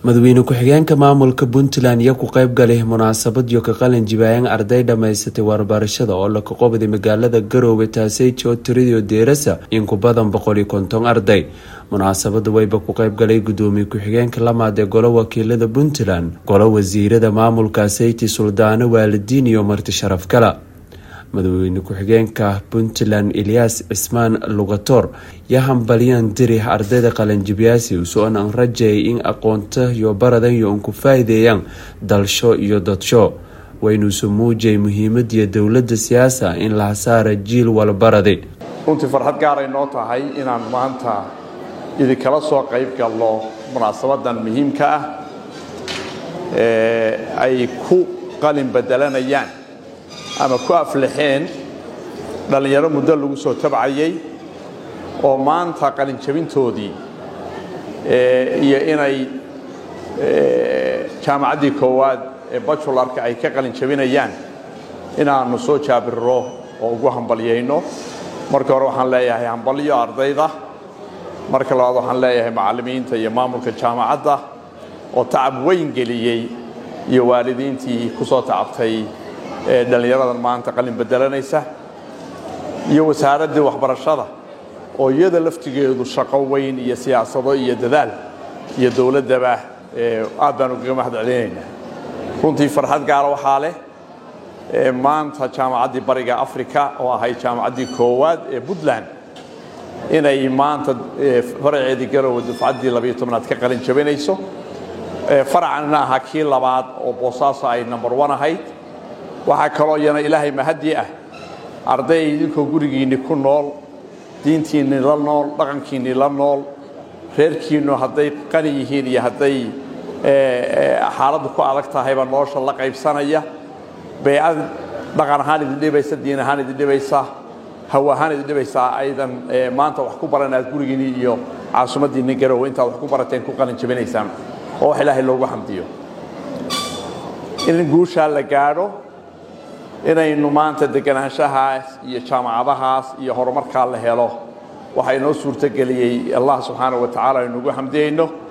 madaxweyne ku-xigeenka maamulka puntland iyo ku qayb galay munaasabad iyo ka qalin jibaayan arday dhammaysatay waxbarashada oo la kaqoobday magaalada garoowe taaseyji oo tiridio deerasa in ku badan boqol iyo konton arday munaasabada wayba ku qayb galay gudoomiye ku-xigeenka lamaad ee golo wakiilada puntland golo wasiirada maamulka seyti suldaano waalidiin iyo marti sharaf gala madaxweyne ku-xigeenka puntland eliyas cismaan lugator yaa hambalyan diri ardayda qalanjibyaasi usoon aan rajayay in aqoonta iyo baradan iyo un ku faa'iideeyaan dalsho iyo dadsho waynuusu muujay muhiimadiyo dowladda siyaasa in la hasaara jiil walbaraday runtii farxad gaaray noo tahay inaan maanta idinkala soo qayb galno munaasabadan muhiimka ah ee ay ku qalin bedelanayaan ama ku aflaxeen dhallinyaro muddo lagu soo tabcayay oo maanta qalinjabintoodii iyo inay jaamacaddii koowaad ee bajularka ay ka qalinjabinayaan inaannu soo jaabirro oo ugu hambalyayno marka hore waxaan leeyahay hambalyo ardayda marka labaad waxaan leeyahay macallimiinta iyo maamulka jaamacadda oo tacab weyn geliyey iyo waalidiintii ku soo tacabtay ee dhallinyaradan maanta qalin bedelanaysa iyo wasaaraddii waxbarashada oo iyada laftigeedu shaqo weyn iyo siyaasado iyo dadaal iyo dowladdaba aad baan ugaga mahad celinaynaa runtii farxad gaara waxaa leh maanta jaamacaddii bariga africa oo ahayd jaamacaddii koowaad ee puntland inay maanta faraceedii garowe dufcaddii labayo tobnaad ka qalin jabinayso faracanna ahaa kii labaad oo boosaaso ay number one ahayd waxaa kaloo iyana ilaahay mahadii ah arday idinkoo gurigiinni ku nool diintiinni la nool dhaqankiinni la nool reerkiinnu hadday qani yihiin iyo hadday xaaladdu ku adag tahayba nolosha la qaybsanaya baycad dhaqan ahaan idin dhibaysa diin ahaan idin dhibaysa haw ahaan idin dhibaysaa aydan maanta wax ku baran aad gurigiinni iyo caasimaddiinni garowe intaad wax ku barateen ku qalin jabinaysaan oo wax ilaahay loogu xamdiyo in guushaa la gaadho inaynu maanta deganaanshahaas iyo jaamacadahaas iyo horumarkaa la helo waxaa inoo suurtogeliyey allah subxaana wa tacala aynuugu xamdiyayno